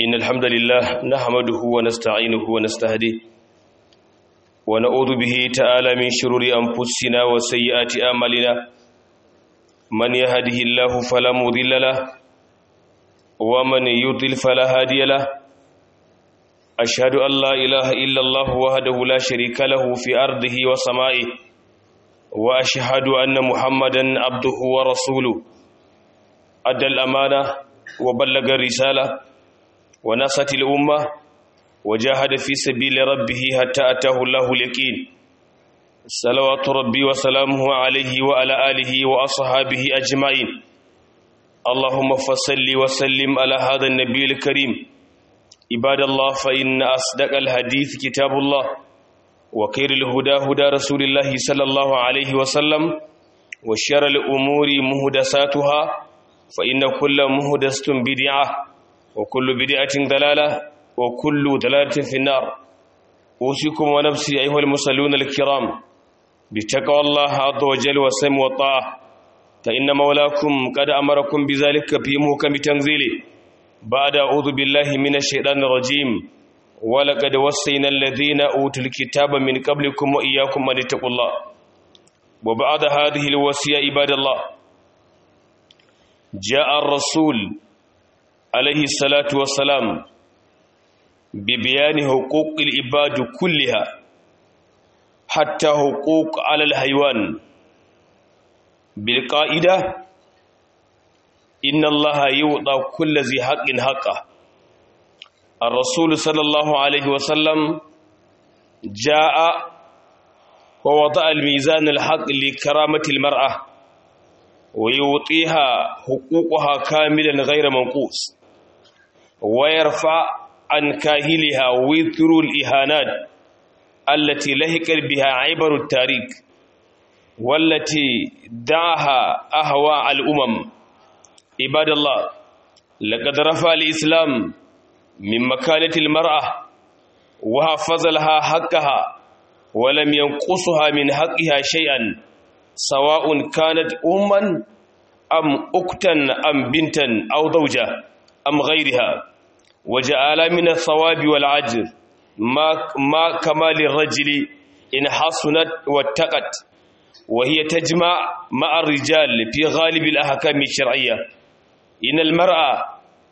إن الحمد لله نحمده ونستعينه ونستهديه ونعوذ به تعالى من شرور أنفسنا وسيئات أعمالنا من يهده الله فلا مضل له ومن يضلل فلا هادي له أشهد أن لا إله إلا الله وحده لا شريك له في أرضه وسمائه وأشهد أن محمدا عبده ورسوله أدى الأمانة وبلغ الرسالة ونصت الأمة وجاهد في سبيل ربه حتى أتاه الله اليقين صلوات ربي وسلامه عليه وعلى آله وأصحابه أجمعين اللهم فصل وسلم على هذا النبي الكريم عباد الله فإن أصدق الحديث كتاب الله وخير الهدى هدى رسول الله صلى الله عليه وسلم وشر الأمور مهدساتها فإن كل مهدسة بدعة وكل بدعة ضلالة وكل ضلالة في النار أوصيكم ونفسي أيها المصلون الكرام بتقوى الله عز وجل والسمع والطاعة فإن مولاكم قد أمركم بذلك في محكم تنزيله بعد أعوذ بالله من الشيطان الرجيم ولقد وصينا الذين أوتوا الكتاب من قبلكم وإياكم أن اتقوا الله وبعد هذه الوصية عباد الله جاء الرسول عليه الصلاة والسلام ببيان حقوق العباد كلها حتى حقوق على الحيوان بالقائدة إن الله يوضع كل ذي حق حقه الرسول صلى الله عليه وسلم جاء ووضع الميزان الحق لكرامة المرأة ويعطيها حقوقها كاملا غير منقوص ويرفع عن كاهلها وذر الإهانات التي لهك بها عبر التاريخ والتي دعاها أهواء الأمم عباد الله لقد رفع الإسلام من مكانة المرأة وحفظ لها حقها ولم ينقصها من حقها شيئا سواء كانت أما أم أكتا أم بنتا أو زوجة أم غيرها وجعل من الثواب والعجر ما, ما كمال الرجل إن حصنت واتقت وهي تجمع مع الرجال في غالب الأحكام الشرعية إن المرأة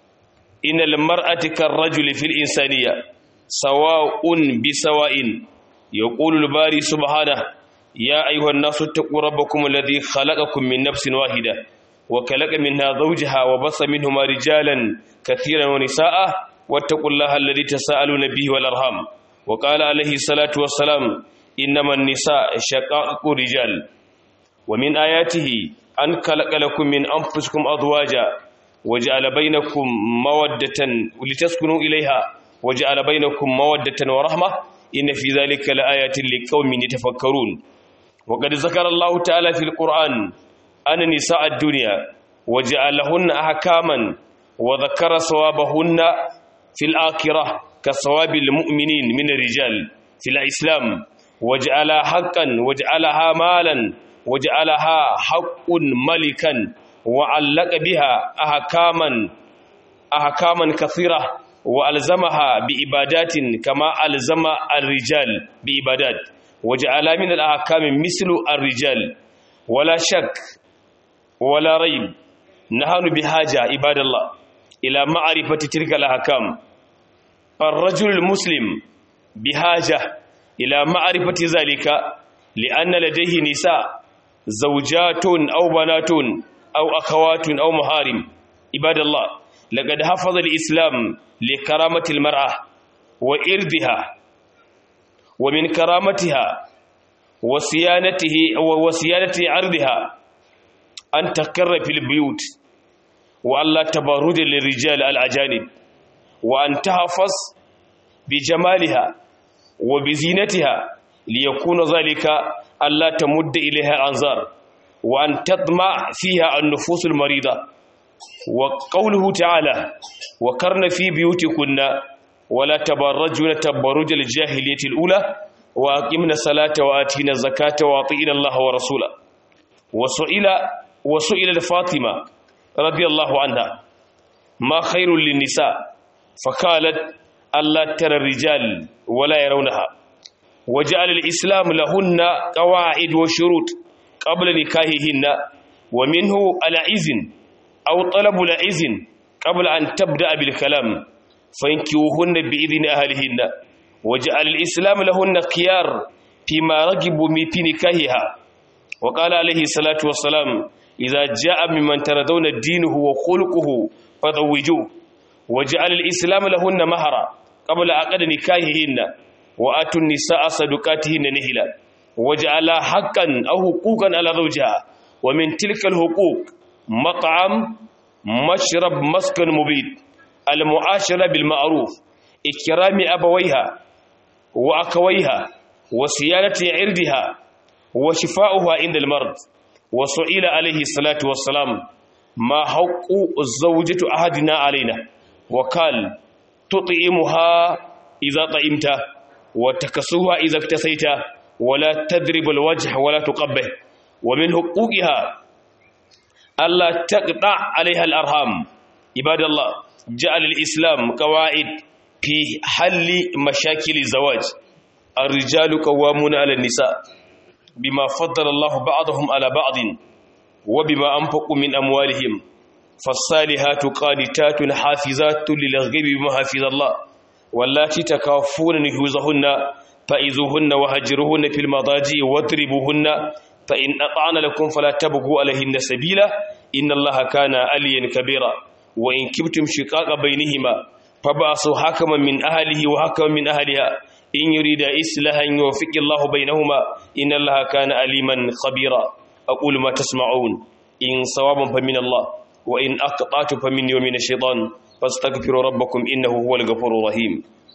إن المرأة كالرجل في الإنسانية سواء بسواء يقول الباري سبحانه يا أيها الناس اتقوا ربكم الذي خلقكم من نفس واحدة وكلق منها زوجها وبص منهما رجالا كثيرا ونساء واتقوا الله الذي تساءلون به والأرham وقال عليه الصلاة والسلام إنما النساء شقائق رجال ومن آياته أن خلق لكم من أنفسكم أزواجا وجعل بينكم مودة لتسكنوا إليها وجعل بينكم مودة ورحمة إن في ذلك لآيات لقوم يتفكرون وقد ذكر الله تعالى في القرآن أن نساء الدنيا وجعلهن أحكاما وذكر ثوابهن في الآخرة كثواب المؤمنين من الرجال في الإسلام وجعلها حقا وجعلها مالا وجعلها حق ملكا وعلق بها أحكاما أحكاما كثيرة وألزمها بإبادات كما ألزم الرجال بإبادات وجعل من الأحكام مثل الرجال ولا شك ولا ريب نحن بحاجة عباد الله إلى معرفة تلك الأحكام الرجل المسلم بحاجة إلى معرفة ذلك لأن لديه نساء زوجات أو بنات أو أخوات أو محارم عباد الله لقد حفظ الإسلام لكرامة المرأة وإرضها ومن كرامتها وصيانته وصيانة عرضها أن تقر في البيوت وألا تبرج للرجال الأجانب وأن تحفظ بجمالها وبزينتها ليكون ذلك ألا تمد إليها الأنظار وأن تطمع فيها النفوس المريضة وقوله تعالى وكرن في بيوتكن ولا تبرجن تبرج الجاهلية الأولى وأقمنا الصلاة وآتينا الزكاة وأطيعنا الله ورسوله وسئل وسئل فاطمة رضي الله عنها ما خير للنساء فقالت ألا ترى الرجال ولا يرونها وجعل الإسلام لهن قواعد وشروط قبل نكاحهن ومنه العزن أو طلب العزن قبل أن تبدأ بالكلام فينكوهن بإذن أهلهن وجعل الإسلام لهن خيار فيما رغبوا في نكاحها وقال عليه الصلاة والسلام إذا جاء ممن ترضون دينه وخلقه فزوجوه وجعل الإسلام لهن مهرا قبل عقد نكاحهن وآتوا النساء صدقاتهن نهلا وجعل حقا أو حقوقا على زوجها ومن تلك الحقوق مطعم مشرب مسكن مبيد المعاشرة بالمعروف إكرام أبويها وأكويها وصيانة عرضها وشفاؤها عند المرض وسئل عليه الصلاة والسلام ما حق الزوجة أحدنا علينا وقال تطعمها إذا طعمت وتكسوها إذا اكتسيت ولا تضرب الوجه ولا تقبه ومن حقوقها ألا تقطع عليها الأرham عباد الله جعل الإسلام قواعد في حل مشاكل الزواج الرجال قوامون على النساء بما فضل الله بعضهم على بعض وبما أنفقوا من أموالهم فالصالحات قانتات حافظات للغيب بما حفظ الله واللاتي تكافون نشوزهن فإذوهن وهجروهن في المضاجع واضربوهن فإن أطعن لكم فلا تبغوا عليهن سبيلا إن الله كان عليا كبيرا وإن كبتم شقاق بينهما فبعثوا حكما من أهله وحكما من أهلها إن يريد إصلاحا يوفق الله بينهما إن الله كان عليما خبيرا أقول ما تسمعون إن صوابا فمن الله وإن أقطعت فمني ومن الشيطان فاستغفروا ربكم إنه هو الغفور الرحيم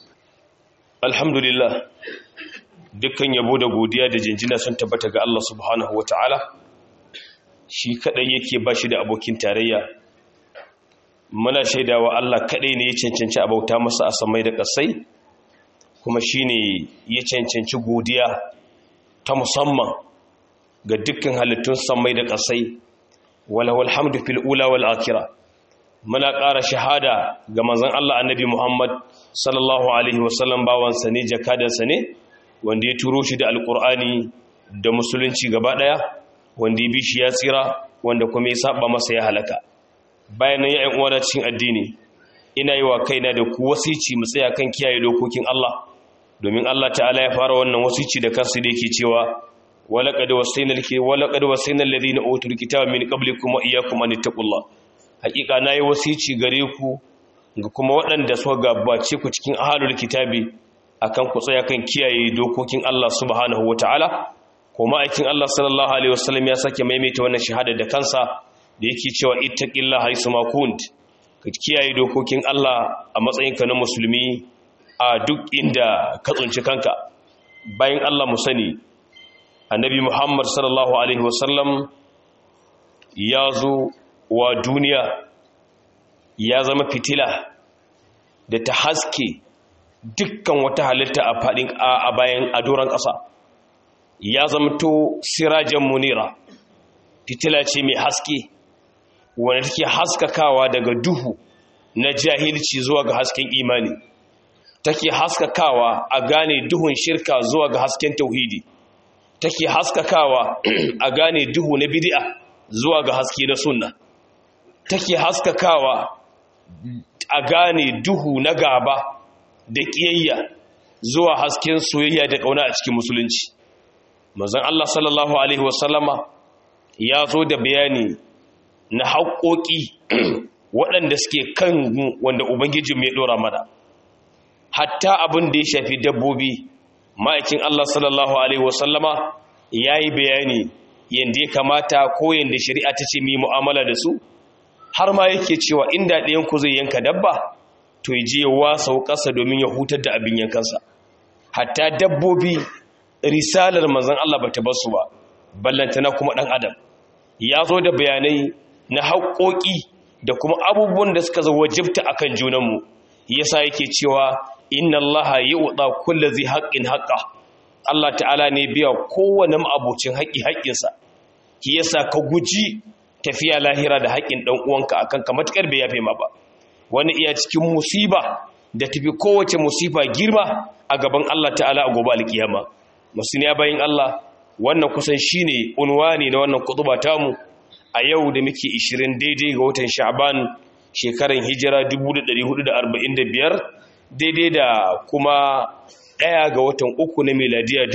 الحمد لله dukkan yabo da godiya da jinjina sun tabbata ga Allah subhanahu wataala shi kadai yake ba shi da abokin tarayya muna shaidawa Allah kadai ne ya cancanci abauta masa a samai da kasai kuma shine ya cancanci godiya ta musamman ga dukkan halittun samai da kasai walawal hamdu fil ula wal akhirah muna ƙara shahada ga manzon Allah annabi Muhammad sallallahu alaihi wasallam bawansa ne jakadansa ne wanda ya turo shi da alkur'ani da musulunci gaba daya wanda ya bi shi ya tsira wanda kuma ya saba masa ya halaka bayan nan ya uwana cikin addini ina yi wa kaina da ku wasici mu tsaya kan kiyaye dokokin Allah domin Allah ta'ala ya fara wannan wasici da kansa da yake cewa walaqad wasayna laki walaqad wasayna alladhina utul kitaba min qablikum wa iyyakum an taqullah hakika nayi wasici gare ku ga kuma waɗanda suka gabace ku cikin ahlul kitabi akan ku tsaya kan kiyaye dokokin Allah subhanahu wataala kuma aikin Allah sallallahu alaihi wasallam ya sake maimaita wannan shahada da kansa da yake cewa ittaqillaha haythu ma kunt ka kiyaye dokokin Allah a matsayinka na musulmi a duk inda ka tsunci kanka bayan Allah mu sani annabi Muhammad sallallahu alaihi wasallam ya zo wa duniya ya zama fitila da ta haske dukkan wata halitta a faɗin a bayan adoran ƙasa ya zamto sirajen munira fitila ce mai haske wanda take haskakawa daga duhu na jahilci zuwa ga hasken imani take haskakawa a gane duhun shirka zuwa ga hasken tauhidi take haskakawa a gane duhu na bid'a zuwa ga haske na sunna take haskakawa a gane duhu na gaba da ƙiyayya zuwa hasken soyayya da ƙauna a cikin musulunci mazan Allah sallallahu Alaihi wasallama ya zo da bayani na haƙoƙi waɗanda suke kan wanda Ubangiji mai ɗora mana hatta abin da ya shafi dabbobi ma'aikin Allah sallallahu Alaihi wasallama ya yi bayani yadda ya kamata ko yadda shari'a ta ce mai mu'amala da su har ma yake cewa inda ɗayanku zai yanka dabba to ya je ya wasa ƙasa domin ya hutar da abin yankansa hatta dabbobi risalar manzon Allah bata bar su ba ballantana kuma ɗan adam ya zo da bayanai na haƙoƙi da kuma abubuwan da suka zo wajibta akan junanmu yasa yake cewa inna Allah yu'ta kulli dhi haqqin haqqa Allah ta'ala ne biya kowane ma'abocin haƙi haƙinsa ki yasa ka guji tafiya lahira da haƙin ɗan uwanka akan ka matakar bai yafe ma ba wani iya cikin musiba da tafi kowace musifa girma a gaban Allah ta'ala a gobe alkiyama musuniya bayin Allah wannan kusan shine unwani na wannan kutuba tamu a yau da muke 20 daidai ga watan Sha'ban shekaran hijira 1445 daidai da kuma ɗaya ga watan uku na miladiya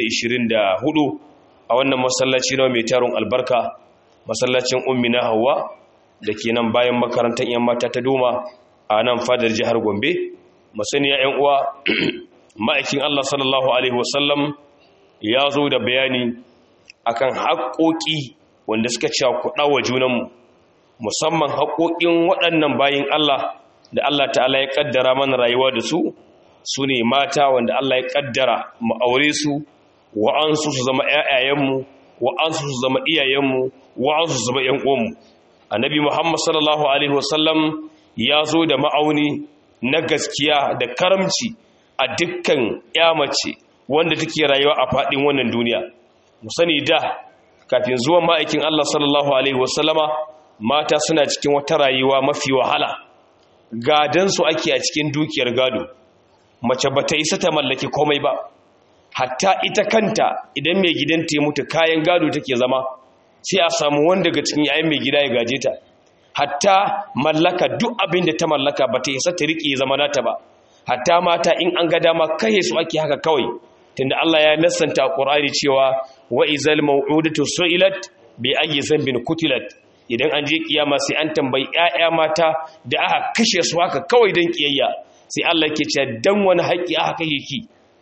2024 a wannan masallaci na mai taron albarka masallacin ummi na hawa da ke nan bayan makarantar yan mata ta doma a nan fadar jihar gombe masaniya yan uwa ma'aikin allah sallallahu alaihi wasallam ya zo da bayani akan haƙoƙi wanda suka cewa kuɗa wa junanmu musamman haƙoƙin waɗannan bayin allah da allah ta'ala ya ƙaddara mana rayuwa da su su ne mata wanda allah ya ƙaddara mu aure su wa'ansu su zama ‘ya'yayenmu wa'ansu su zama iyayenmu wa'ansu su zama ‘yan'uwanmu annabi muhammad sallallahu alaihi wasallam ya zo da ma'auni na gaskiya da karamci a dukkan mace wanda take rayuwa a faɗin wannan duniya mu sani da kafin zuwan ma'aikin allah sallallahu alaihi wasallama mata suna cikin wata rayuwa mafi wahala gadansu ake a cikin dukiyar gado mace ba ta isa ta mallaki komai ba hatta ita kanta idan mai gidanta ya mutu kayan gado take zama sai a samu wanda daga cikin yayin mai gida ya gaje ta hatta mallaka duk abin da ta mallaka ba ta isa ta rike zama nata ba hatta mata in an ga dama kai su ake haka kawai tunda Allah ya nassanta a Qur'ani cewa wa izal maw'udatu su'ilat bi ayyi zambin kutilat idan an je kiyama sai an tambayi ƴaƴa mata da aka kashe su haka kawai dan kiyayya sai Allah yake cewa dan wani haƙi aka kashe ki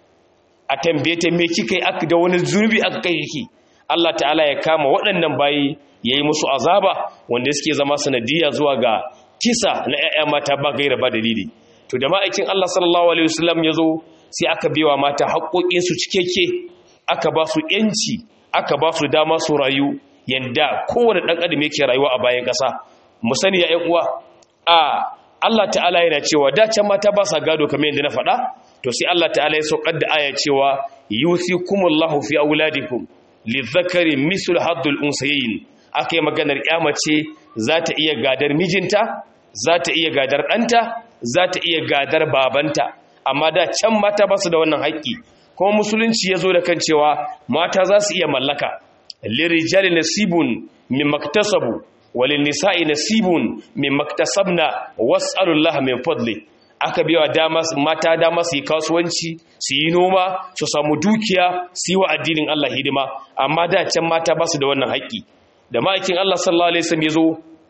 a tambaye ta me kika yi aka da wani zurbi aka kai ki Allah ta'ala ya kama waɗannan bayi yayi musu azaba wanda suke zama sanadiyya zuwa ga kisa na ƴaƴa mata ba gaira ba dalili to da ma'aikin Allah sallallahu alaihi wasallam yazo sai aka biwa mata haƙoƙin su cikeke aka ba su yanci aka ba su dama su rayu yanda kowane dan adam yake rayuwa a bayan ƙasa mu sani ya ƴan uwa a Allah ta'ala yana cewa da can mata ba sa gado kamar yadda na faɗa to sai Allah ta'ala ya saukar da aya cewa yusikumullahu fi auladikum lidhakari mislu haddul unsayin akai maganar mace za ta iya gadar mijinta za ta iya gadar ɗanta za ta iya gadar babanta amma da can mata ba su da wannan haƙƙi kuma musulunci ya zo da kan cewa mata za su iya mallaka lirijali nasibun min maktasabu walin nisa'i nasibun min maktasabna was'alullaha min fadli aka biya dama mata dama su yi kasuwanci su yi noma su samu dukiya su yi wa addinin Allah hidima amma da can mata ba su da wannan haƙƙi da ma'aikin Allah sallallahu alaihi wasallam ya zo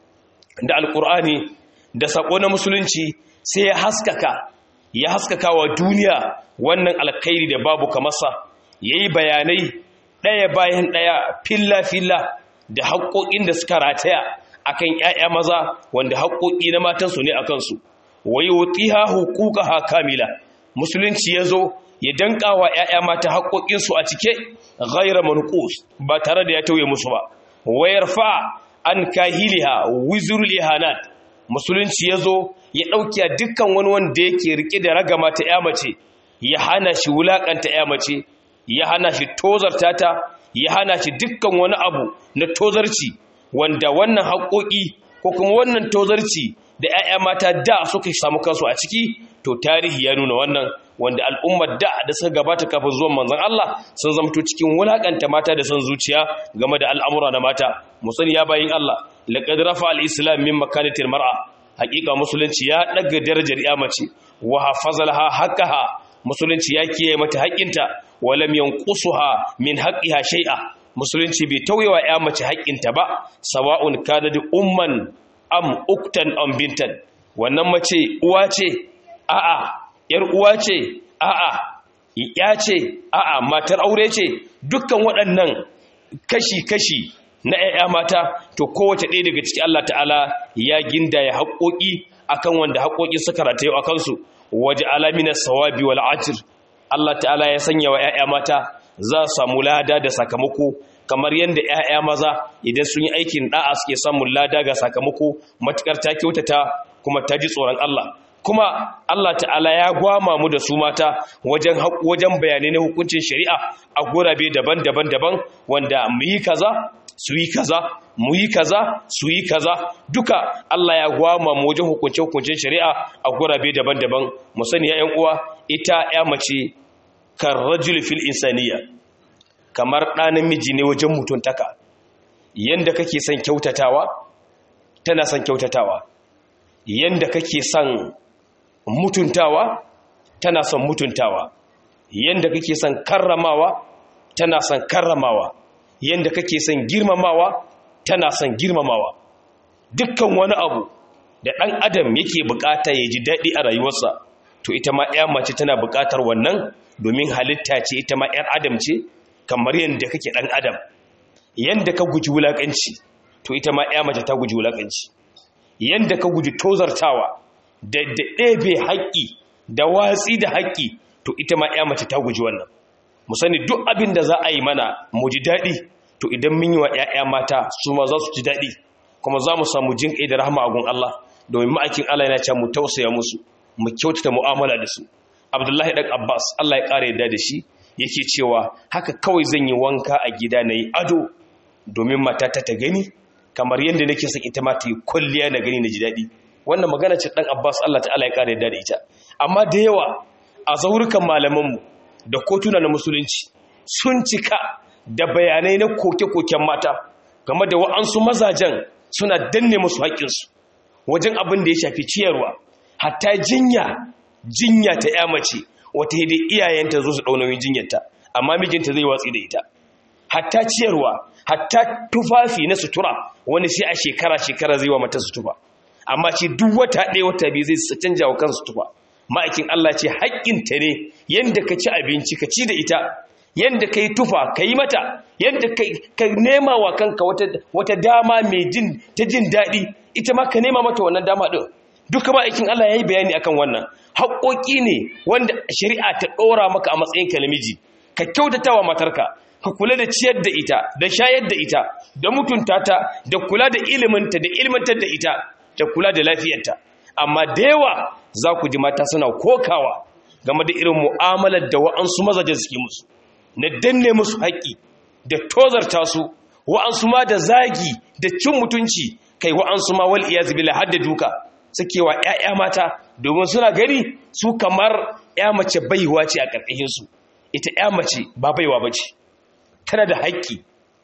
da alkur'ani da sako na musulunci sai ya haskaka ya haskaka wa duniya wannan alkhairi da babu kamarsa yayi bayanai ɗaya bayan ɗaya filla filla da haƙoƙin da suka rataya akan ƴaƴa maza wanda haƙoƙi na matansu ne akan su wai wutiha huquqaha kamila musulunci yazo ya danka wa ƴaƴa mata haƙoƙin su a cike ghayra manqus ba tare da ya tauye musu ba wayarfa an kahiliha wizrul ihanat musulunci yazo ya dauki dukkan wani wanda yake rike da ragama ta ƴa mace ya hana shi wulakanta ƴa mace ya hana shi tozarta ta ya hana shi dukkan wani abu na tozarci wanda wannan haƙoƙi ko kuma wannan tozarci da 'ya'ya mata da suka samu kansu a ciki to tarihi ya nuna wannan wanda al'ummar da da suka gabata kafin zuwan manzon Allah sun zamto cikin wulakanta mata da son zuciya game da al'amura na mata musani ya bayin Allah laqad rafa al-islam min makanatil mar'a haƙiƙa musulunci ya daga darajar ya mace wa hafazalha haqqaha musulunci ya kiyaye mata haƙƙinta wa lam yanqusuha min haqqiha shay'a musulunci bai tauyewa ya mace haƙƙinta ba sawa'un kana da umman am uktan am bintan wannan mace uwa ce a'a yar uwa ce a'a ya ce a'a matar aure ce dukkan waɗannan kashi-kashi na ƴaƴa mata to kowace ɗaya daga ciki Allah ta'ala ya ginda ya haƙoƙi akan wanda haƙoƙi suka rataye a kansu waje alamina sawabi wal ajr Allah ta'ala ya sanya wa ƴaƴa mata za su samu lada da sakamako kamar yadda ƴaƴa maza idan sun yi aikin da'a suke samun lada ga sakamako matukar ta kyautata kuma ta ji tsoron Allah kuma Allah ta'ala ya gwama mu da su mata wajen wajen bayanai na hukuncin shari'a a gurabe daban-daban daban wanda mu yi kaza su yi kaza mu yi kaza su yi kaza duka Allah ya gwama mu wajen hukunce hukuncen shari'a a gurabe daban-daban mu sani ya uwa ita ya mace kan rajul fil insaniya kamar ɗa namiji ne wajen mutuntaka yanda kake son kyautatawa tana son kyautatawa yanda kake son mutuntawa tana son mutuntawa yanda kake son karramawa tana son karramawa yanda kake son girmamawa tana son girmamawa dukkan wani abu da ɗan adam yake bukata ya ji daɗi a rayuwarsa to ita ma ya mace tana bukatar wannan domin halitta ce ita ma ‘yar adam ce kamar yadda kake ɗan adam yadda ka guji wulaƙanci to ita ma ‘ya mace ta guji wulaƙanci yadda ka guji tozartawa da ɗebe haƙƙi da watsi da haƙƙi to ita ma ‘ya mace ta guji wannan mu sani duk abin da za a yi mana mu ji daɗi to idan mun yi wa ‘ya'ya mata su ma za su ji daɗi kuma za mu samu jin ƙai da rahama a gun Allah domin ma'aikin Allah yana cewa mu tausaya musu mu kyautata mu'amala da su Abdullahi dan Abbas Allah ya ƙara yadda da shi yake cewa haka kawai zan yi wanka a gida na yi ado domin matata ta gani kamar yadda nake son ita ma ta yi kwalliya na gani na ji daɗi wannan magana ce dan Abbas Allah ta'ala ya ƙara yadda da ita amma da yawa a zaurukan malamanmu da kotuna na musulunci sun cika da bayanai na koke-koken mata game da wa'ansu mazajen suna danne musu haƙƙinsu wajen abin da ya shafi ciyarwa hatta jinya jinya ta ya mace wata hidin iyayenta zo su ɗaunoyin jinyarta amma mijinta zai watsi da ita hatta ciyarwa hatta tufafi na sutura wani sai a shekara-shekara zai wa mata sutura amma ce duk wata ɗaya wata biyu zai canja wa kansu tufa ma'aikin Allah ce haƙƙinta ne yadda ka ci abinci ka ci da ita yadda ka yi tufa ka yi mata yadda ka nema wa kanka wata dama mai jin ta jin daɗi ita ma ka nema mata wannan dama ɗin duka ma'aikin Allah ya yi bayani akan wannan haƙoƙi ne wanda shari'a ta ɗora maka a matsayin ka namiji ka kyautata wa matarka ka kula da ciyar da ita da shayar da ita da mutunta ta da kula da iliminta da ilmantar da ita da kula da lafiyarta amma da yawa za ku ji mata suna kokawa game da irin mu'amalar da wa'ansu mazajen suke musu na danne musu haƙƙi da tozarta su wa'ansu ma da zagi da cin mutunci kai wa'ansu ma wal iyaz billah har da duka suke wa ƴaƴa mata domin suna gani su kamar ƴa mace baiwa ce a ƙarƙashin su ita ƴa mace ba baiwa bace tana da haƙƙi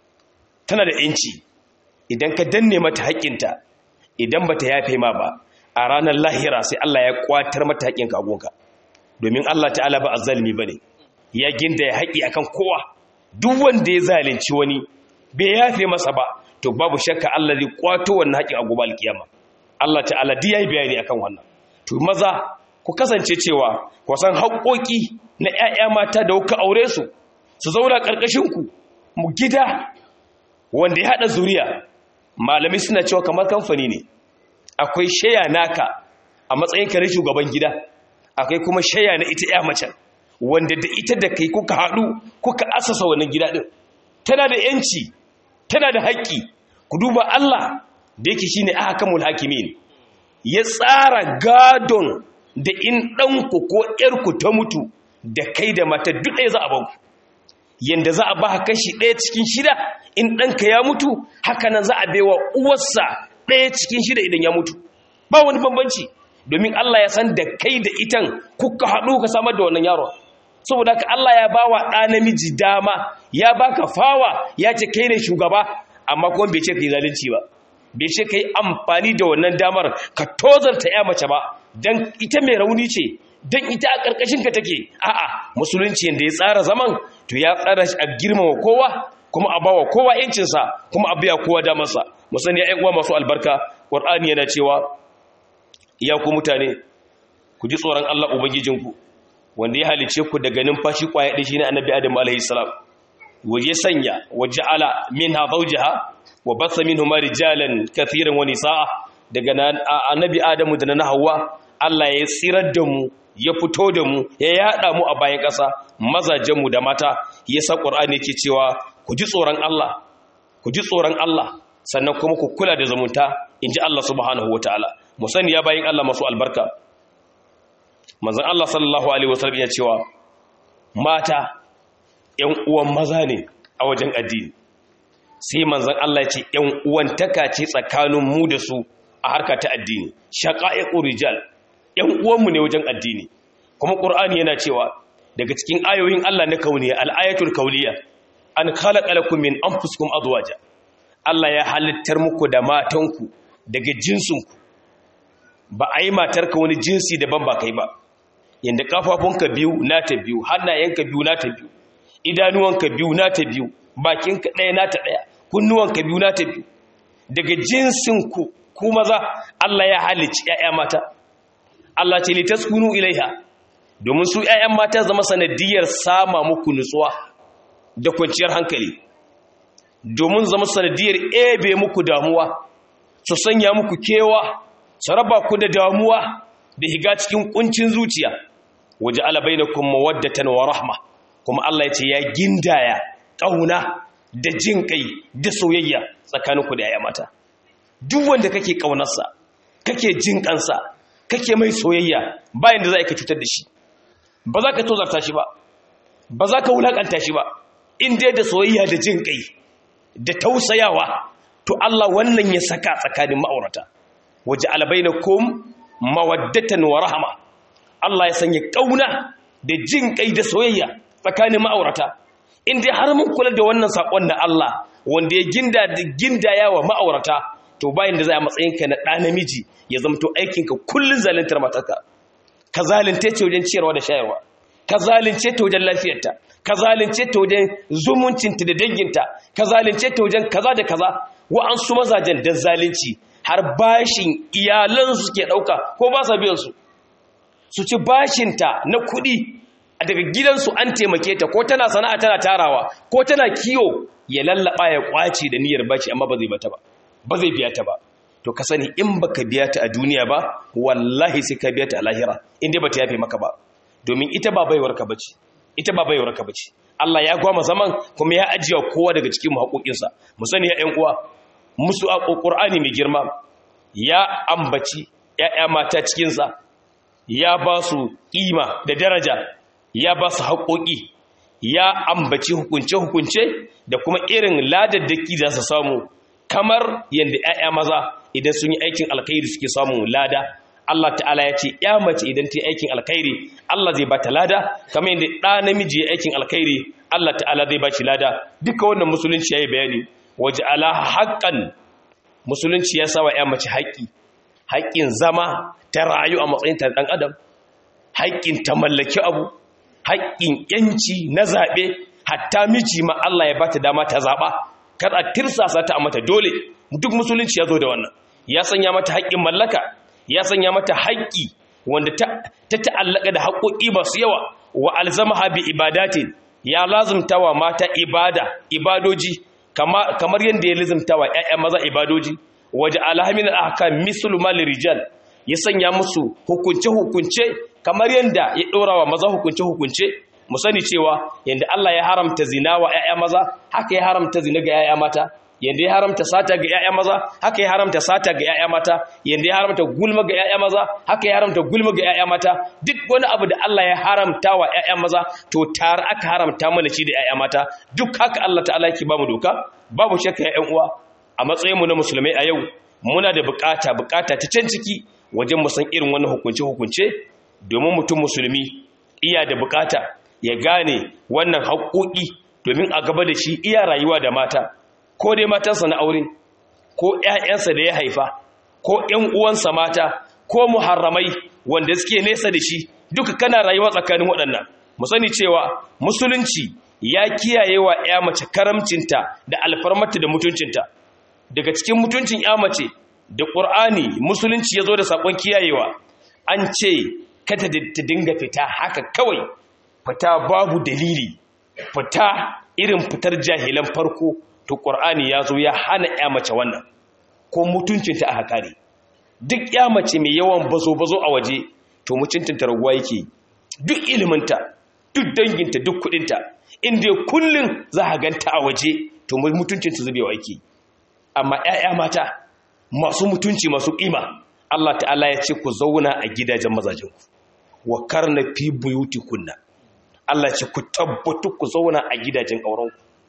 tana da ƴanci idan ka danne mata haƙƙinta idan bata yafe ma ba a ranar lahira sai Allah ya kwatar mata haƙƙin kagonka domin Allah ta'ala ba azzalimi bane ya ginda ya haƙi akan kowa duk wanda ya zalunci wani bai yafe masa ba to babu shakka Allah zai kwato wannan haƙin a gobe alkiyama Allah ta'ala duk yayi bayani akan wannan to maza ku kasance cewa ku san haƙoƙi na ƴaƴa mata da kuka aure su su zauna ƙarƙashin ku mu gida wanda ya hada zuriya malami suna cewa kamar kamfani ne akwai shaya naka a matsayin ka na shugaban gida akwai kuma shaya na ita ƴa mace wanda da ita da kai kuka haɗu kuka asasa wannan gida ɗin tana da ‘yanci tana da haƙƙi ku duba Allah da yake shi ne ahakamul hakimin ya tsara gadon da in ɗanku ko ‘yarku ta mutu da kai da mata duk ɗaya za a banku yanda za a ba kashi ɗaya cikin shida in ɗanka ya mutu haka nan za a baiwa uwarsa ɗaya cikin shida idan ya mutu ba wani bambanci domin Allah ya san da kai da itan kuka haɗu ka samar da wannan yaron saboda ka Allah ya bawa ɗa namiji dama ya baka fawa ya ce kai ne shugaba amma kuma bai ce kai zalunci ba bai ce kai amfani da wannan damar ka tozarta ya mace ba dan ita mai rauni ce dan ita a karkashin ka take a'a musulunci yanda ya tsara zaman to ya tsara shi a girmama kowa kuma a bawa kowa yancin sa kuma a biya kowa damar sa mu sani ya uwa masu albarka qur'ani yana cewa ya ku mutane ku ji tsoron Allah ubangijinku wanda ya halice ku daga numfashi kwaya ɗin shi ne annabi adam alaihi salam waje sanya waje ala min ha zaujaha wa basa min huma rijalan kathiran wa nisaa daga annabi adamu da na hawa Allah ya tsirar da mu ya fito da mu ya yada mu a bayan ƙasa mazajen mu da mata yasa qur'ani yake cewa ku ji tsoron Allah ku ji tsoron Allah sannan kuma ku kula da zumunta inji Allah subhanahu wataala mu sani ya bayin Allah masu albarka manzan Allah sallallahu Alaihi wasallam ya cewa mata ‘yan uwan maza ne a wajen addini sai manzon Allah ya ce ƴan uwantaka ce tsakanin mu da su a harka ta addini shaqa'iqu rijal ƴan uwanmu ne wajen addini kuma qur'ani yana cewa daga cikin ayoyin Allah na kauniya al-ayatul kauniyya an khalaqa lakum min anfusikum azwaja Allah ya halittar muku da matanku daga jinsinku ba a yi matarka wani jinsi daban ba kai ba yadda kafafunka biyu nata biyu hannayenka biyu nata biyu idanuwanka biyu nata biyu bakinka ɗaya nata ɗaya kunnuwanka biyu nata biyu daga jinsinku ku maza Allah ya halicci ‘ya'ya mata Allah ce litaskunu ilaiha domin su ‘ya'yan mata zama sanadiyar sama muku nutsuwa da kwanciyar hankali domin zama sanadiyar ebe muku damuwa su sanya muku kewa su raba ku da damuwa da higa cikin kuncin zuciya waje alabai na kuma waddatan wa rahma kuma Allah ya ce ya gindaya ƙauna da jin kai da soyayya tsakaninku da 'ya'ya mata duk wanda kake ƙaunarsa kake jin kansa kake mai soyayya bayan da za ka cutar da shi ba za ka tozarta shi ba ba za ka wulaƙanta shi ba in dai da soyayya da jin kai da tausayawa to Allah wannan ya saka tsakanin ma'aurata waje albainakum mawaddatan wa rahama Allah ya sanya kauna da jin kai da soyayya tsakanin ma'aurata in dai har mun kula da wannan sakon na Allah wanda ya ginda da gindaya wa ma'aurata to bayan da za a matsayin ka na ɗa namiji ya zamto aikin ka kullun zaluntar matarka ka zalunce ta wajen ciyarwa da shayarwa ka zalunce ta wajen lafiyarta ka zalunce ta wajen zumuncinta da danginta ka zalunce ta wajen kaza da kaza wa'ansu mazajen dan zalunci har bashin iyalansu suke ɗauka ko ba sa biyansu su ci bashinta na kuɗi a daga gidansu an taimake ta ko tana sana'a tana tarawa ko tana kiyo ya lallaba ya kwace da niyyar bashi amma ba zai bata ba ba zai biya ta ba to ka sani in baka biya ta a duniya ba wallahi sai ka biya ta a lahira in dai bata yafe maka ba domin ita ba baiwar ka bace ita ba baiwar ka bace Allah ya gwama zaman kuma ya ajiye kowa daga cikin mu haƙoƙinsa mu sani ya ƴan uwa musu a Qur'ani mai girma ya ambaci ƴaƴa mata cikin sa ya ba su ƙima da daraja ya ba su haƙoƙi ya ambaci hukunce-hukunce da kuma irin ladaddaki da su samu kamar yadda 'ya'ya maza idan sun yi aikin alkhairi suke samun lada Allah ta'ala ya ce ya mace idan ta yi aikin alkhairi Allah zai ba ta lada kamar yadda ɗa namiji ya aikin alkhairi Allah ta'ala zai ba shi lada duka wannan musulunci ya yi bayani waje ala haƙƙan musulunci ya sawa ya mace haƙƙi haƙƙin zama ta rayu a matsayin ta ɗan adam haƙƙin ta mallaki abu haƙƙin ‘yanci na zaɓe hatta miji ma Allah ya bata dama ta zaɓa kar a tirsasa ta a mata dole duk musulunci ya zo da wannan ya sanya mata haƙƙin mallaka ya sanya mata haƙƙi wanda ta ta'allaka da haƙoƙi masu yawa wa alzamaha bi ibadatin ya lazumta wa mata ibada ibadoji kamar yadda ya lazumta wa ‘ya'ya maza ibadoji waje alhamin ahkam mislu mal rijal ya sanya musu hukunce-hukunce kamar yadda ya ɗora wa maza hukunce-hukunce mu sani cewa yadda Allah ya haramta zina wa ‘ya'ya maza haka ya haramta zina ga ‘ya'ya mata yadda ya haramta sata ga ‘ya'ya maza haka ya haramta sata ga ‘ya'ya mata yadda ya haramta gulma ga ‘ya'ya maza haka ya haramta gulma ga ‘ya'ya mata duk wani abu da Allah ya haramta wa ‘ya'ya maza to tare aka haramta mana shi da ‘ya'ya mata duk haka Allah ta'ala yake ba mu doka babu shakka ‘ya'yan uwa a matsayinmu na musulmai a yau muna da bukata bukata ta can ciki wajen mu san irin wannan hukunce-hukunce domin mutum musulmi iya da bukata ya gane wannan haƙoƙi domin a gaba da shi iya rayuwa da mata ko dai matansa na aure ko ‘ya'yansa da ya haifa ko ‘yan uwansa mata ko muharramai wanda suke nesa da shi duka kana rayuwa tsakanin waɗannan mu sani cewa musulunci ya kiyaye wa ‘ya mace karamcinta da alfarmata da mutuncinta daga cikin mutuncin ‘ya mace da ƙur'ani musulunci ya zo da saƙon kiyayewa an ce kada ta dinga fita haka kawai fita babu dalili fita irin fitar jahilan farko to ƙur'ani ya zo ya hana ya mace wannan ko mutuncinta a haƙari duk ya mace mai yawan bazo-bazo a waje to mutuncinta raguwa yake duk iliminta duk danginta duk kuɗinta inda kullum za a ganta a waje to mutuncinta zubewa yake amma 'ya'ya mata masu mutunci masu ƙima Allah ta'ala ya ce ku zauna a gidajen mazajenku wa karna fi buyuti kunna Allah ce ku tabbatu ku zauna a gidajen aurenku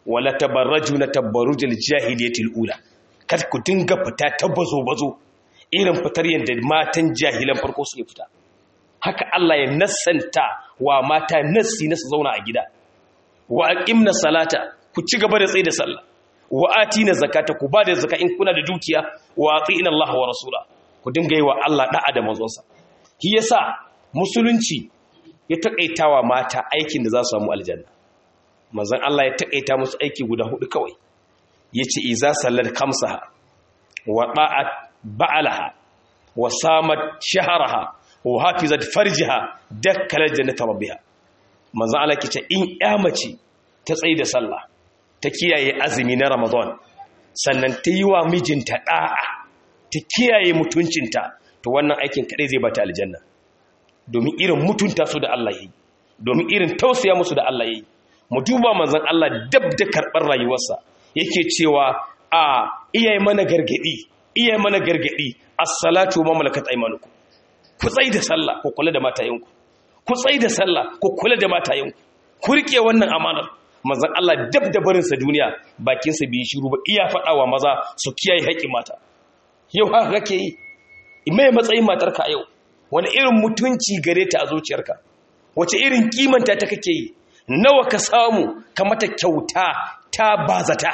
wala tabarrajuna tabarrujal jahiliyatil ula kar ku dinga fita ta bazo bazo irin fitar yadda matan jahilan farko suke fita haka Allah ya nassanta wa mata nassi na su zauna a gida wa aqimna salata ku ci gaba da tsaye da sallah wa atina zakata ku ba da zaka in kuna da dukiya wa atina Allah wa rasula ku dinga yi wa Allah da'a da manzonsa shi yasa musulunci ya takaitawa mata aikin da za su samu aljanna manzon Allah ya takaita musu aiki guda hudu kawai yace iza sallat khamsaha wa da'at ba'alaha wa samat shaharaha wa hafizat farjiha dakkalar jannata rabbiha manzo Allah ke ce in ya mace ta tsayi da sallah ta kiyaye azumi na Ramadan sannan ta yi wa mijinta da'a ta kiyaye mutuncinta to wannan aikin kadai zai bata aljanna domin irin mutunta su da Allah yi domin irin tausaya musu da Allah yi mu duba manzon Allah dab da karbar rayuwarsa yake cewa a iyaye mana gargadi iyaye mana gargadi as-salatu wa malakat aymanukum ku tsai da sallah ku kula da matayenku ku tsai da sallah ku kula da matayenku ku rike wannan amanar manzon Allah dab da barin sa duniya bakin sa bi shiru ba iya fadawa maza su kiyaye haƙin mata yau haka kake yi mai matsayin matarka a yau wani irin mutunci gare ta a zuciyarka wace irin kimanta ta kake yi nawa ka samu ka mata kyauta ta bazata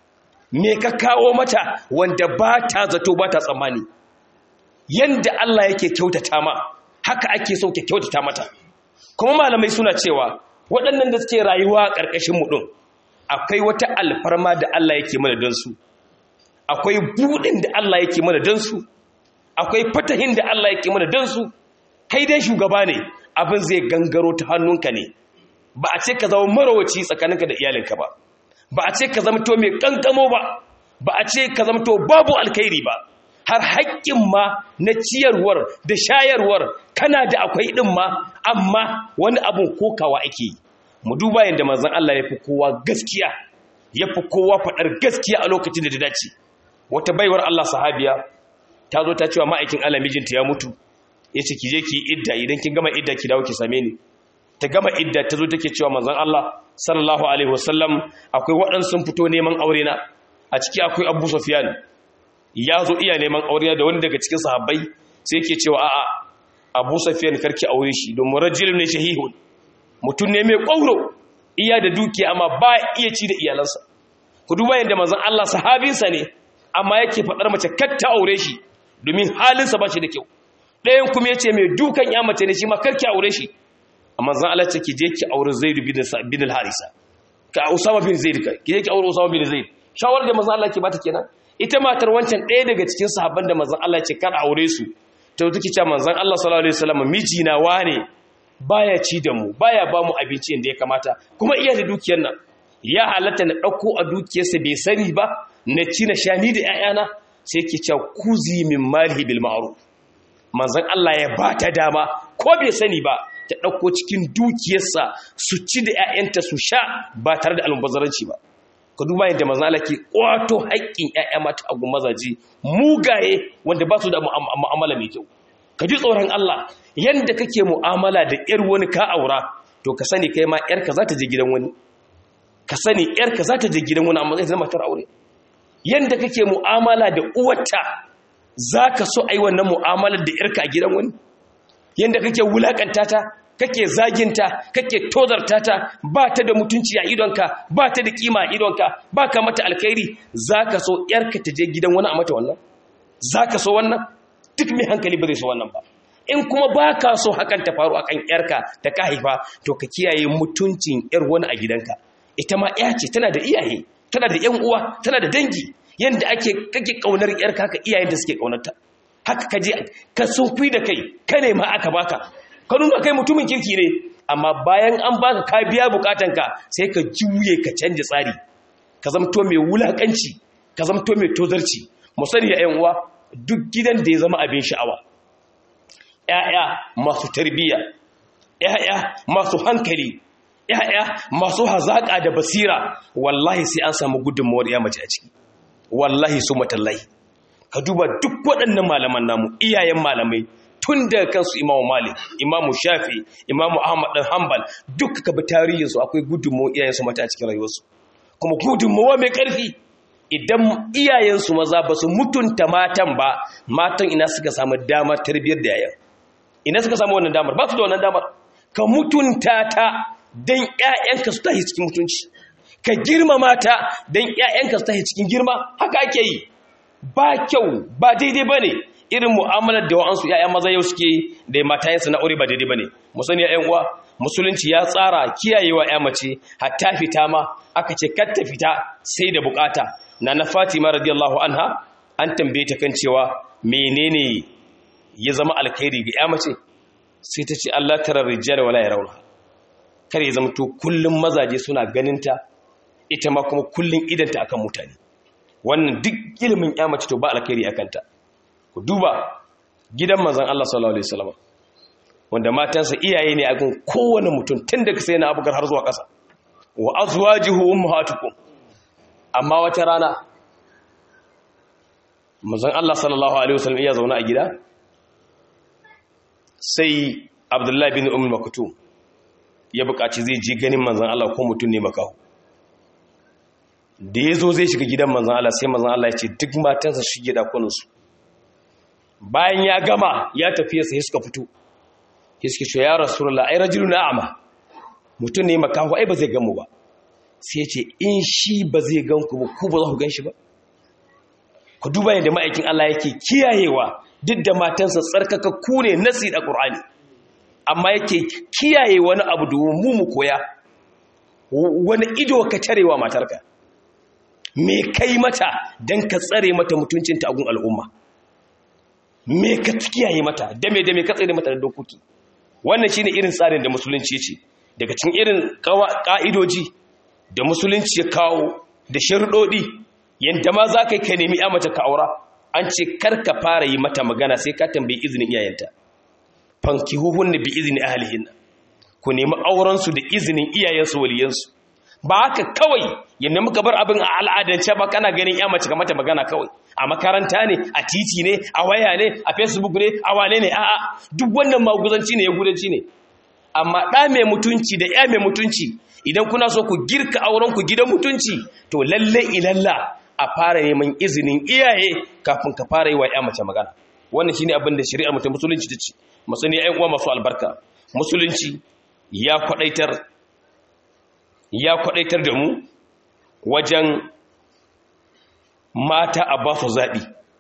me ka kawo mata wanda ba ta zato ba ta tsammani yanda Allah yake kyautata ma haka ake so ka kyautata mata kuma malamai suna cewa waɗannan da suke rayuwa a ƙarƙashin mu ɗin akwai wata alfarma da Allah yake mana don su akwai buɗin da Allah yake mana don su akwai fatahin da Allah yake mana don su kai dai shugaba ne abin zai gangaro ta hannunka ne ba a ce ka zama marawaci tsakaninka da iyalinka ba ba a ce ka zama to mai kankamo ba ba a ce ka zama to babu alkhairi ba har haƙƙin ma na ciyarwar da shayarwar kana da akwai ɗin ma amma wani abun kokawa ake yi mu duba yadda manzon Allah ya fi kowa gaskiya ya fi kowa faɗar gaskiya a lokacin da ta dace wata baiwar Allah sahabiya ta zo ta cewa ma'aikin Allah mijinta ya mutu ya ce ki je ki idda idan kin gama idda ki dawo ki same ni ta gama idda ta zo take cewa manzon Allah sallallahu alaihi wasallam akwai waɗansu sun fito neman aure na a ciki akwai Abu Sufyan ya zo iya neman aure da wani daga cikin sahabbai sai yake cewa a'a Abu Sufyan karki aure shi don rajulun ne shahihun mutum ne mai ƙwauro iya da dukiya amma ba iya ci da iyalansa ku duba yadda manzon Allah sahabinsa ne amma yake faɗar mace kar ta aure shi domin halinsa ba shi da kyau ɗayan kuma ya ce mai dukan ya mace ne shi ma karki aure shi amma zan Allah ce ki je ki aure Zaid bin al-Harisa ka Usama bin Zaid ka ki je ki aure Usama bin Zaid shawar da manzon Allah ke bata kenan ita matar wancan ɗaya daga cikin sahabban da manzon Allah ce kar aure su ta take cewa manzon Allah sallallahu alaihi wasallam miji na wane baya ci da mu baya ba mu abinci inda ya kamata kuma iya da dukiyar nan ya halatta na ɗauko a dukiyarsa bai sani ba na ci na sha ni da ‘ya'yana sai ke cewa kuzi min malihi bil ma'ruf manzon Allah ya ba ta dama ko bai sani ba ta ɗauko cikin dukiyarsa su ci da ‘ya'yanta su sha ba tare da almubazzaranci ba ka duba yadda manzon Allah ke ƙwato haƙƙin ‘ya'ya mata a mazaje mugaye wanda ba su da mu'amala mai kyau ka ji tsoron Allah yanda kake mu'amala da ‘yar wani ka aura to ka sani kai ma ‘yarka za ta je gidan wani ka sani ‘yarka za ta je gidan wani amma zai zama matar aure yanda kake mu'amala da uwarta za ka so a yi wannan mu'amalar da ‘yarka a gidan wani yanda kake wulakanta ta kake zaginta kake tozarta ta ba ta da mutunci a idonka ba ta da kima a idonka ba ka mata alkhairi za ka so ‘yarka ta je gidan wani a mata wannan za ka so wannan duk mai hankali ba zai so wannan ba in kuma ba ka so hakan ta faru akan ‘yarka ta ka haifa to ka kiyaye mutuncin ‘yar wani a gidanka ita ma ‘ya ce tana da iyaye tana da ‘yan uwa tana da dangi yadda ake kake kaunar ‘yarka haka iyayen da suke kaunarta haka ka je ka sunfi da kai ka nema aka baka ka nuna kai mutumin kirki ne amma bayan an baka ka biya bukatanka sai ka juye ka canja tsari ka zamto mai wulakanci ka zamto mai tozarci mu sani ya ‘yan uwa duk gidan da ya zama abin sha'awa ‘ya'ya masu tarbiyya ‘ya'ya masu hankali ‘ya'ya masu hazaƙa da basira wallahi sai an samu gudunmawar ya mace a ciki wallahi su matallahi ka duba duk waɗannan malaman namu iyayen malamai tun da kansu imamu malik imamu shafi imamu ahmad ɗan hanbal duk ka bi tarihinsu akwai gudunmawar iyayensu mata a cikin rayuwarsu kuma gudunmawa mai ƙarfi idan iyayensu maza ba su mutunta matan ba matan ina suka samu damar tarbiyyar da yayan ina suka samu wannan damar ba su da wannan damar ka mutunta ta don ƴaƴanka su tashi cikin mutunci ka girmama ta don ƴaƴanka su tashi cikin girma haka ake yi ba kyau ba daidai ba ne irin mu'amalar da wa'ansu ƴaƴan maza yau suke da matayensu na aure ba daidai ba ne mu sani ƴaƴan uwa musulunci ya tsara kiyayewa ƴa mace hatta fita ma aka ce kar ta fita sai da bukata na na Fatima radiyallahu anha an tambaye ta kan cewa menene ya zama alkhairi ga ƴa mace sai ta ce Allah tara rijal wala yarawna kar ya zama to kullum mazaje suna ganinta ita ma kuma kullum idanta akan mutane wannan duk ilimin ƴa mace to ba alkhairi akan ta ku duba gidan manzon Allah sallallahu alaihi wasallam wanda matansa iyaye ne a gun kowane mutum tun daga sai na abubakar har zuwa ƙasa wa azwajuhu ummahatukum amma wata rana manzon Allah sallallahu alaihi wasallam iya zauna a gida sai Abdullahi bin Umm Maktum ya buƙaci zai je ganin manzon Allah ko mutum ne makaho da yazo zai shiga gidan manzon Allah sai manzon Allah ya ce duk matansa shige dakunansu bayan ya gama ya tafi sai suka fito suke ce ya rasulullah ai rajulun a'ma mutum ne makaho ai ba zai gan mu ba sai ya ce in shi ba zai gan ku ba ku ba za ku gan shi ba ku duba yadda ma'aikin Allah yake kiyayewa duk da matansa tsarkaka ku ne nasi da Qur'ani amma yake kiyaye wani abu domin mu mu koya wani ido ka tarewa matarka me kai mata dan ka tsare mata mutuncinta a gun al'umma me ka kiyaye mata dame dame ka tsare mata da dokoki wannan shine irin tsarin da musulunci ce daga cikin irin ka'idoji da musulunci ya kawo da sharuɗoɗi yadda ma za ka yi ka nemi ya mace ka aura an ce kar ka fara yi mata magana sai ka tambayi izinin iyayenta fanki huhun da bi izini ahalihin ku nemi aurensu da izinin iyayensu waliyansu ba haka kawai yadda muka bar abin a al'adance ba kana ganin ya mace ka mata magana kawai a makaranta ne a titi ne a waya ne a facebook ne a wane ne a'a duk wannan maguzanci ne ya gudanci ne amma ɗa mai mutunci da ya mai mutunci idan kuna so ku girka auren ku gidan mutunci to lalle ilalla a fara neman izinin iyaye kafin ka fara yi wa ya mace magana wannan shine abin da shari'ar mutum musulunci ta ce masani ƴan uwa masu albarka musulunci ya kwadaitar ya kwadaitar da mu wajen mata a ba su zaɓi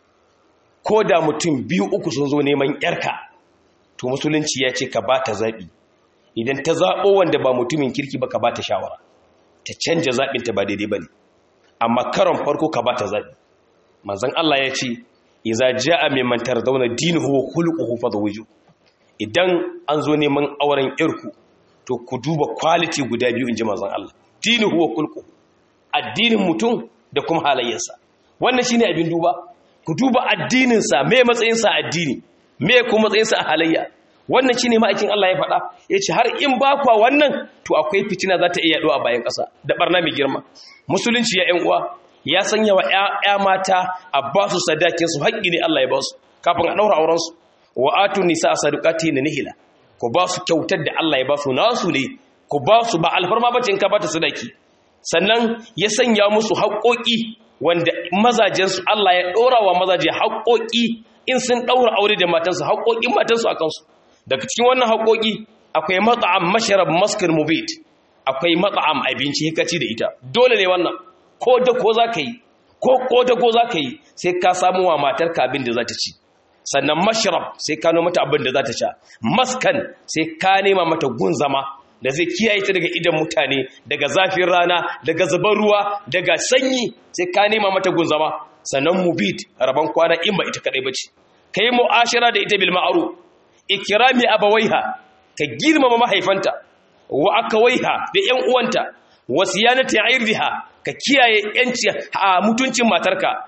ko da mutum biyu uku sun zo neman ‘yarka to musulunci ya ce ka ba ta zaɓi idan ta zaɓo wanda ba mutumin kirki ba ka ba ta shawara ta canja zaɓinta ba daidai ba ne amma karon farko ka ba ta zaɓi manzan Allah ya ce iza ja'a mai mantar zauna dini huwa hulƙuhu fa zawiju idan an zo neman auren ‘yarku to ku duba kwaliti guda biyu in ji manzan Allah dini huwa hulƙuhu addinin mutum da kuma halayyarsa wannan shine abin duba ku duba addininsa me matsayinsa addini me kuma matsayinsa a halayya wannan shine ma'aikin Allah ya faɗa yace har in ba kwa wannan to akwai fitina za ta iya yaɗo a bayan ƙasa da barna mai girma musulunci ya ƴan uwa ya sanya wa ƴaƴa mata a ba su sadakin su haƙƙi ne Allah ya ba su kafin a ɗaura auren su wa atu nisa sadaqati na nihila ku ba su kyautar da Allah ya ba su nasu ne ku ba su ba alfarma bace in ka ba ta sadaki sannan ya sanya musu haƙoƙi wanda mazajensu Allah ya ɗora wa mazaje haƙoƙi in sun ɗaura aure da matansu haƙoƙin matansu a kansu daga cikin wannan haƙoƙi akwai matsa'am masharab maskar mubit akwai matsa'am abinci hikaci da ita dole ne wannan ko da ko za ka yi ko ko da ko za ka yi sai ka samu wa matarka abin da za ta ci sannan masharab sai ka noma mata abin da za ta sha maskan sai ka nema mata gun zama da zai kiyaye ta daga idan mutane daga zafin rana daga zubar ruwa daga sanyi sai ka nema mata gunzama sannan mubit rabon kwana in ba ita kadai bace kai mu'ashara da ita bil ma'ruf ikrami abawaiha ka girmama mahaifanta wa akawaiha da ƴan uwanta wa siyanati irdiha ka kiyaye yanci a mutuncin matarka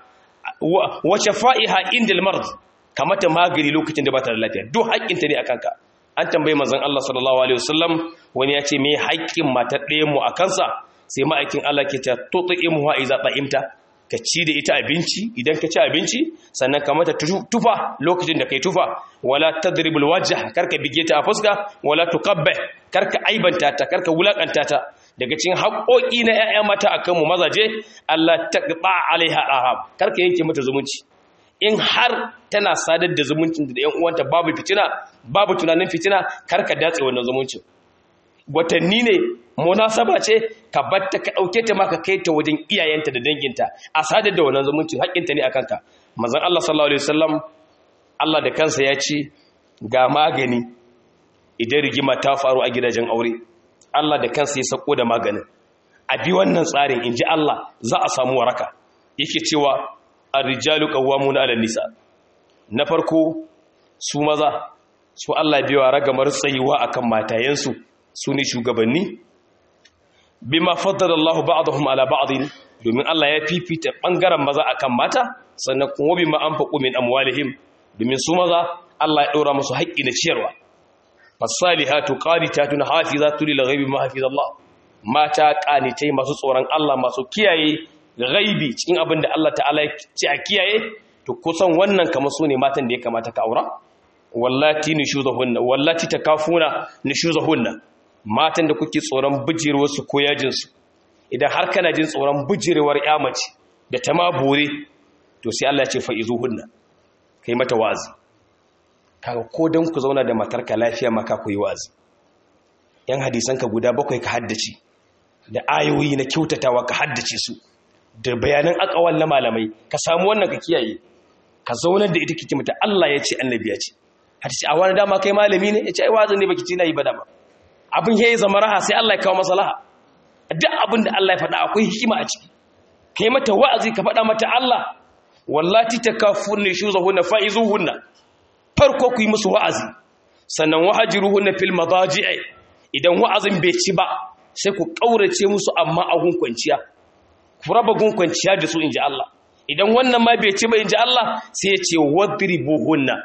wa shafa'iha indal mard kamata magani lokacin da ba ta da lafiya duk haƙƙinta ne akan ka an tambayi manzon Allah sallallahu alaihi wasallam wani ya ce me haƙƙin matar ɗayan mu a kansa sai ma'aikin Allah ke ta tut'imuha iza ta'imta ka ci da ita abinci idan ka ci abinci sannan ka mata tufa lokacin da kai tufa wala tadribul wajh karka bige ta a fuska wala tuqabbih karka aibanta ta karka wulakanta ta daga cikin haƙoƙi na ƴaƴa mata akan mu mazaje Allah taqta alaiha arham karka yanke mata zumunci in har tana sadar da zumuncin da ƴan uwanta babu fitina babu tunanin fitina karka datse wannan zumuncin watanni ne munasaba ce ka batta ka dauke ta maka kai ta wajen iyayenta da danginta a sadar da wannan zumuncin haƙƙinta ne akan ka manzon Allah sallallahu alaihi wasallam Allah da kansa ya ce ga magani idan rigima ta faru a gidajen aure Allah da kansa ya sako da maganin a bi wannan tsarin in ji Allah za a samu waraka yake cewa ar-rijalu qawwamuna 'ala nisa na farko su maza su Allah biwa ragamar tsayuwa akan matayensu su ne shugabanni bima faddala Allah ba'dahum 'ala ba'din domin Allah ya fifita bangaren maza akan mata sannan kuma bima anfaqu min amwalihim domin su maza Allah ya ɗora musu haƙƙi na ciyarwa fasalihatu qanitatun hafizatu lil ghaibi ma hafizallah mata qanitai masu tsoron Allah masu kiyaye ghaibi cikin abin da Allah ta'ala ya ce a kiyaye to kusan wannan kamar su ne matan da ya kamata ka aura wallati nushuzahunna wallati takafuna nushuzahunna matan da kuke tsoron bijirwar su ko yajin su idan har kana jin tsoron bijirwar ya mace da ta ma bore to sai Allah ya ce fa'izuhunna kai mata wazi kaga ko dan ku zauna da matarka lafiya maka ku yi wazi yan hadisan ka guda bakwai ka haddace da ayoyi na kyautatawa ka haddace su da bayanan akawal na malamai ka samu wannan ka kiyaye ka zaunar da ita kike mata Allah ya ce annabi ya ce hadisi a wani dama kai malami ne ya ce ai wazin ne baki ci na yi ba dama abin yayi zama raha sai Allah ya kawo maslaha duk abin da Allah ya faɗa akwai hikima a ciki kai mata wa'azi ka faɗa mata Allah wallati takafurni shuzahunna faizuhunna farko ku yi musu wa'azi sannan wahajiruhunna fil madaji'i idan wa'azin bai ci ba sai ku kaurace musu amma a kwanciya ku raba kwanciya da su inji Allah idan wannan ma bai ci ba inji Allah sai ya ce wadribuhunna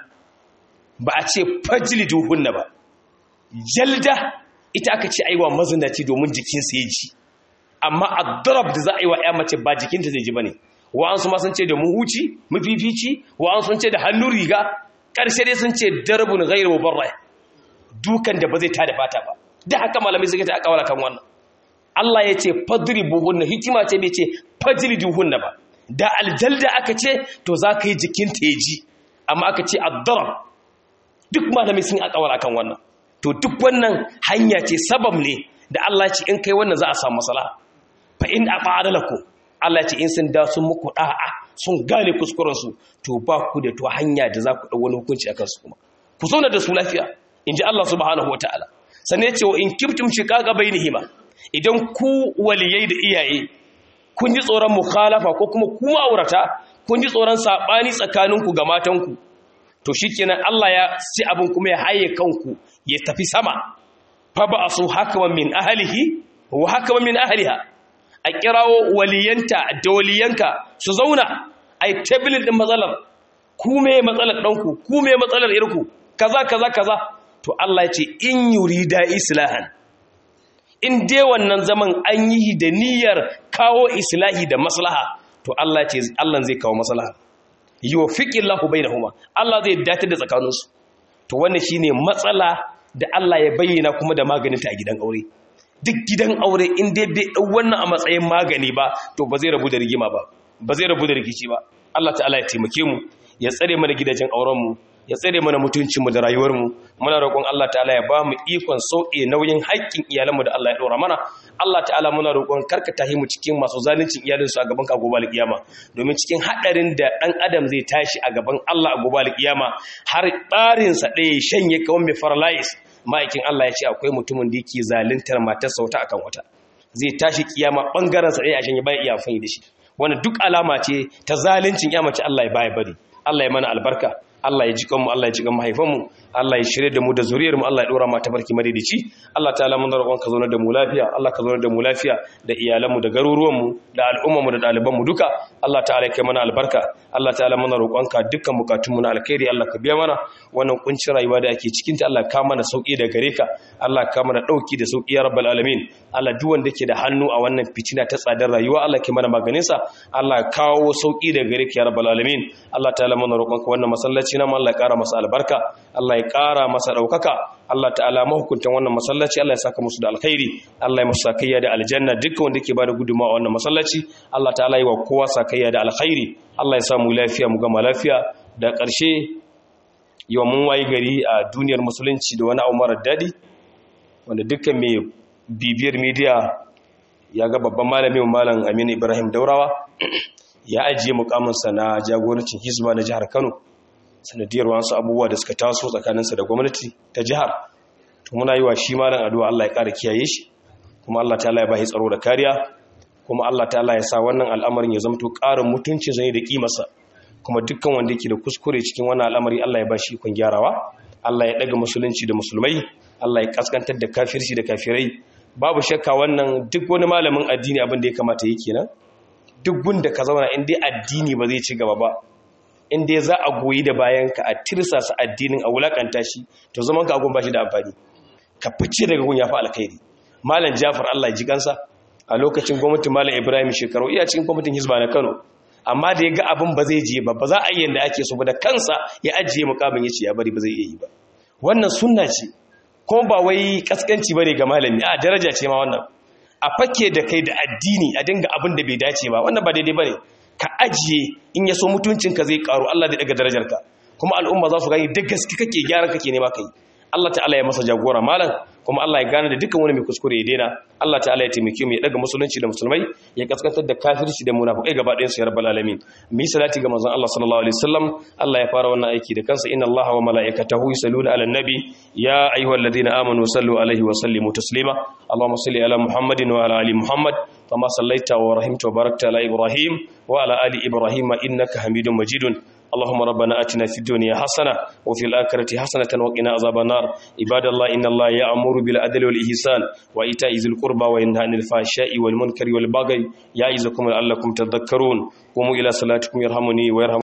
ba a ce fajliduhunna ba jalda ita aka ce aiwa mazinaci domin jikinsa ya ji amma addarab da za a yi wa ya mace ba jikinta zai ji bane wa'ansu ma sun ce da muhuci mafifici wa'ansu sun ce da hannun riga ƙarshe dai sun ce darbun ghairu mubarra dukan da ba zai tada fata ba da haka malamai suka ta aka wala kan wannan Allah ya ce fadribuhunna hikima ce bai ce fajliduhunna ba da aljalda aka ce to za ka yi jikinta ya ji amma aka ce addarab duk malamai sun aka wala kan wannan to duk wannan hanya ce sabab ne da Allah ya ce in kai wannan za a samu maslaha fa in aqa'adalakum Allah ce in sun da sun muku da'a sun gane kuskurensu to ba ku da to hanya da za ku ɗau wani hukunci a kansu kuma ku zauna da su lafiya in ji Allah subhanahu wataala sannan ya ce wa in kiftum shiqaqa bainihima idan ku waliyai da iyaye kun ji tsoron mukhalafa ko kuma ku ma'aurata kun ji tsoron sabani tsakaninku ga matanku to shikenan Allah ya ci abin kuma ya haye kanku ya tafi sama fa ba'asu hakaman min ahlihi wa hakaman min ahliha a kirawo waliyanta da waliyanka su zauna a yi tabilin ɗin matsalar ku me matsalar ɗanku ku me matsalar irku kaza kaza kaza to Allah ya ce in yuri da islahan in dai wannan zaman an yi da niyyar kawo islahi da maslaha to Allah ce Allah zai kawo maslaha yuwaffiqillahu bainahuma Allah zai dace da tsakaninsu to wannan shine matsala da Allah ya bayyana kuma da maganinta a gidan aure duk gidan aure in dai bai dau wannan a matsayin magani ba to ba zai rabu da rigima ba ba zai rabu da rikici ba Allah ta'ala ya taimake mu ya tsare mana gidajen auren mu ya tsare mana mutuncin mu da rayuwar mu muna roƙon Allah ta'ala ya ba mu ikon sauke nauyin haƙƙin iyalan mu da Allah ya dora mana Allah ta'ala muna roƙon karka tahi mu cikin masu zaluncin iyalin su a gaban ka gobe alƙiyama domin cikin hadarin da dan adam zai tashi a gaban Allah a gobe alƙiyama har tsarin sa ɗaya shanye kawai mai paralyze ma'aikin Allah ya ce akwai mutumin da yake zaluntar matarsa wata akan wata zai tashi kiyama bangaren sa ɗaya a shanye bai iya amfani da shi wannan duk alama ce ta zaluncin ya mace Allah ya baya bari Allah ya mana albarka Allah ya ji kanmu Allah ya ji kan mahaifanmu Allah ya shirye da mu da zuriyar mu Allah ya dora mu ta barki madaidaici Allah ta'ala mun roƙon ka zauna da mu lafiya Allah ka zauna da mu lafiya da iyalan mu da garuruwan mu da al'umman mu da ɗaliban mu duka Allah ta'ala ya kai mana albarka Allah ta'ala mun roƙon ka dukkan bukatun mu na alkhairi Allah ka biya mana wannan kuncin rayuwa da ake cikin ta Allah ka mana sauki da gare ka Allah ka mana dauki da sauki ya rabbal alamin Allah duk wanda ke da hannu a wannan fitina ta tsadar rayuwa Allah ke mana maganin sa Allah kawo sauki da gare ka ya rabbal alamin Allah ta'ala mun roƙon ka wannan masallaci na Allah ya ƙara masa albarka Allah ya ƙara masa ɗaukaka Allah ta'ala mahukuntan wannan masallaci Allah ya saka musu da alkhairi Allah ya musu sakayya da aljanna dukkan wanda ke bada gudunmawa a wannan masallaci Allah ta'ala yi wa kowa sakayya da alkhairi Allah ya sa mu lafiya mu gama lafiya da ƙarshe yau mun wayi gari a duniyar musulunci da wani abu marar daɗi wanda dukkan mai bibiyar midiya ya ga babban malamin malam Aminu Ibrahim Daurawa ya ajiye mukaminsa na jagorancin Hizba na jihar Kano sanadiyar wasu abubuwa da suka taso tsakaninsa da gwamnati ta jihar to muna yi wa shi malam addu'a Allah ya ƙara kiyaye shi kuma Allah ta'ala ya bashi tsaro da kariya kuma Allah ta'ala ya sa wannan al'amarin ya zamto ƙarin mutuncin zane da kimarsa kuma dukkan wanda yake da kuskure cikin wannan al'amari Allah ya bashi ikon gyarawa Allah ya daga musulunci da musulmai Allah ya kaskantar da kafirci da kafirai babu shakka wannan duk wani malamin addini abin da ya kamata yi kenan duk gunda ka zauna in dai addini ba zai ci gaba ba in dai za a goyi da bayan ka a tirsasa addinin a wulakanta shi to zaman ka agun ba shi da amfani ka fice daga gun ya fi alkhairi malam jafar allah ji kansa a lokacin gwamnatin malam ibrahim shekaru iya cikin gwamnatin hizba na kano amma da ya ga abin ba zai je ba ba za a yi yadda ake so ba da kansa ya ajiye mukamin ya ce ya bari ba zai iya yi ba wannan sunna ce kuma ba wai kaskanci bane ga malami a daraja ce ma wannan a fake da kai da addini a dinga abin da bai dace ba wannan ba daidai bane ka ajiye in ya so mutuncinka zai karu Allah zai daga darajarka kuma al'umma za su gani da gaske kake gyaran kake nema kai Allah ta'ala ya masa jagora malam kuma Allah ya gane da dukkan wani mai kuskure ya daina Allah ta'ala ya taimake mu ya daga musulunci da musulmai ya kaskantar da kafirci da munafikai gaba ɗayan su ya rabbal alamin mi salati ga manzon Allah sallallahu alaihi wasallam Allah ya fara wannan aiki da kansa inna Allaha wa malaikatahu yusalluna ala nabi ya ayyuhalladhina amanu sallu alaihi wa sallimu taslima Allahumma salli ala Muhammadin wa ala ali Muhammad كما صليت ورحمت وباركت على إبراهيم وعلى آل إبراهيم إنك حميد مجيد اللهم ربنا آتنا في الدنيا حسنة وفي الآخرة حسنة وقنا عذاب النار عباد الله إن الله يأمر بالعدل والإحسان وإيتاء ذي القربى وينهى عن الفحشاء والمنكر والبغي يعظكم لعلكم تذكرون قوموا إلى صلاتكم يرحمني ويرحم